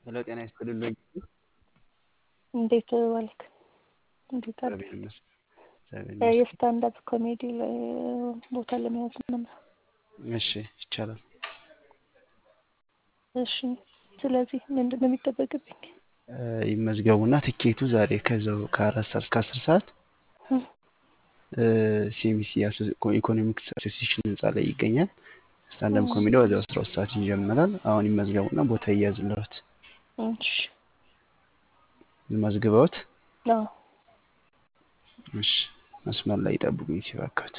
ሄሎ ጤና ይስጥልኝ። እንዴት ዋልክ? እንዴት አደርክ? እግዚአብሔር ይመስገን። እግዚአብሔር ይመስገን። የስታንዳፕ ኮሜዲ ላይ ቦታ ለመያዝ ነው። እሺ ይቻላል። እሺ ስለዚህ ምንድን ነው የሚጠበቅብኝ? እ ይመዝገቡና ትኬቱ ዛሬ ከዛው ከአራት ሰዓት እስከ አስር ሰዓት ሲኤምሲ ኢኮኖሚክስ አሶሲሽን ህንፃ ላይ ይገኛል። ስታንዳፕ ኮሜዲ ወዲያው አስራ ሁለት ሰዓት ይጀምራል። አሁን ይመዝገቡና ቦታ ይያዝልዎት። እሺ መዝግበውት አዎ እሺ መስመር ላይ ይጠብቁኝ ሲባክዎት።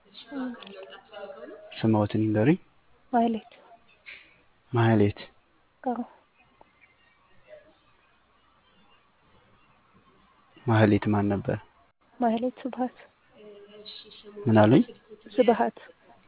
ስምዎትን ይንገሩኝ። ማህሌት ማህሌት አዎ ማህሌት ማን ነበር? ማህሌት ስብሀት ምን አሉኝ? ስብሀት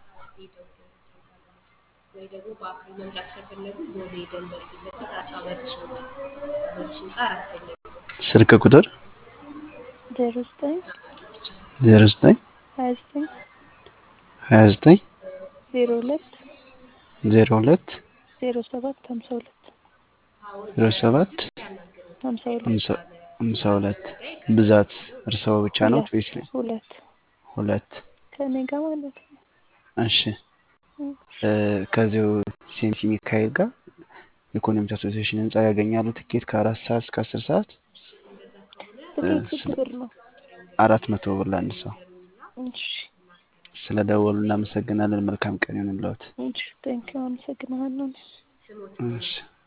ወይ ደግሞ በአካል መምጣት ከፈለጉ ቦሌ ደንበል ፊት ለፊት አጻበርስ ህንፃ አጻበርስ ህንፃ አራተኛ ስልክ ቁጥር ዜሮ ዘጠኝ ዜሮ ዘጠኝ ሀያ ዘጠኝ ሀያ ዘጠኝ ዜሮ ሁለት ዜሮ ሁለት ዜሮ ሰባት ሀምሳ ሁለት ዜሮ ሰባት ሀምሳ ሁለት ሃምሳ- ሃምሳ ሁለት ብዛት እርስዎ ብቻ ነው ሁለት ወይስ ሁለት ሁለት? ከእኔ ጋር ማለት ነው። እሺ እ ከዚሁ ሲኤምሲ ሚካኤል ጋር ኢኮኖሚክስ አሶሲዬሽን ህንፃ ያገኛሉ። ትኬት ከአራት ሰዓት እስከ አስር ሰዓት ትኬት ስለ- ስንት ብር ነው? አራት መቶ ብር ለአንድ ሰው። እሺ ስለ ደወሉ እናመሰግናለን። መልካም ቀን ይሁንልዎት። እሺ ቴንኪው አመሰግናለሁ። እሺ